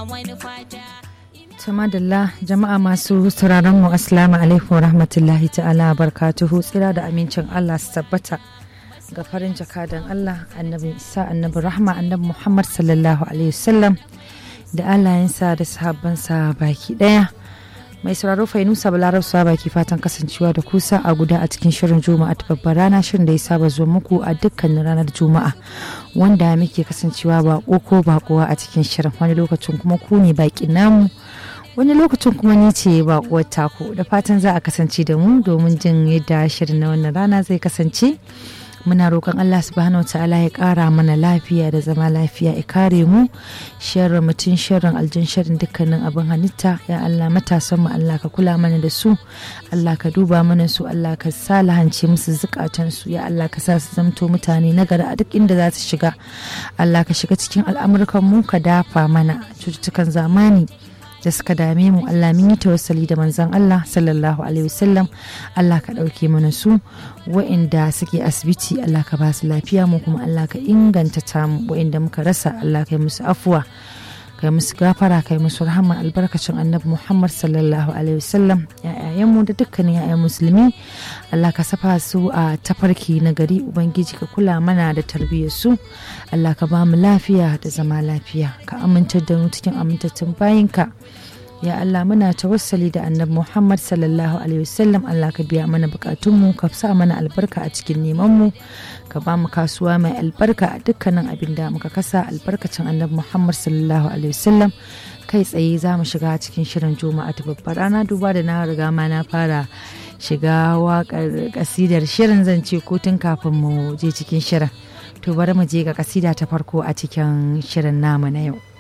ba wani fata Tamadalla jama'a masu sauraron mu assalamu alaikum rahmatullahi ta'ala barkatuhu tsira da amincin Allah su tabbata ga farin jakadan Allah annabi Isa annabi Rahma annabi Muhammad sallallahu alaihi wasallam da alayensa da sahabbansa baki daya mai sauraro fainusa balarab sa baki fatan kasancewa da kusa a guda a cikin shirin juma'a ta babbar rana shirin da ya saba zuwa muku a dukkanin ranar juma'a wanda muke kasancewa bako ko bakuwa a cikin shirin wani lokacin kuma ku ne baki namu wani lokacin kuma ni ce bakuwar taku da fatan za a kasance da mu domin jin yadda shirin na wannan rana zai kasance muna roƙon Allah subhanahu ta'ala ya ƙara mana lafiya da zama lafiya ya kare mu sharrin mutum sharrin aljin sharrin dukkanin abin halitta ya Allah matasan mu Allah ka kula mana da su Allah ka duba mana su Allah ka sa lahance musu zukatan su ya Allah ka sa su zamto mutane na gari a duk inda za su shiga Allah ka shiga cikin al'amurkan mu ka dafa mana cututtukan zamani da suka dame mu Allah mun yi tawassali da manzon Allah sallallahu alaihi wasallam Allah ka ɗauke mana su wa'inda suke asibiti Allah ka ba su lafiya mu kuma Allah ka inganta ta mu wa'inda muka rasa Allah ka yi musu afuwa kai musu gafara kai musu rahama albarkacin annabi Muhammad sallallahu alaihi wasallam mu da dukkanin ya'yan musulmi Allah ka safa su a tafarki na gari ubangiji ka kula mana da tarbiyyar su Allah ka ba mu lafiya da zama lafiya ka amintar da mu cikin amintattun bayinka ya Allah muna tawassali da annabi Muhammad sallallahu alaihi wasallam Allah ka biya mana bukatunmu ka sa mana albarka a cikin neman mu ka ba mu kasuwa mai albarka a dukkanin abin da muka kasa albarkacin annabi Muhammad sallallahu alaihi wasallam kai tsaye za mu shiga cikin shirin juma'a ta babbar rana duba da na riga ma na fara shiga waƙar kasidar shirin zan ce ko tun kafin mu je cikin shirin to bari mu je ga kasida ta farko a cikin shirin namu na yau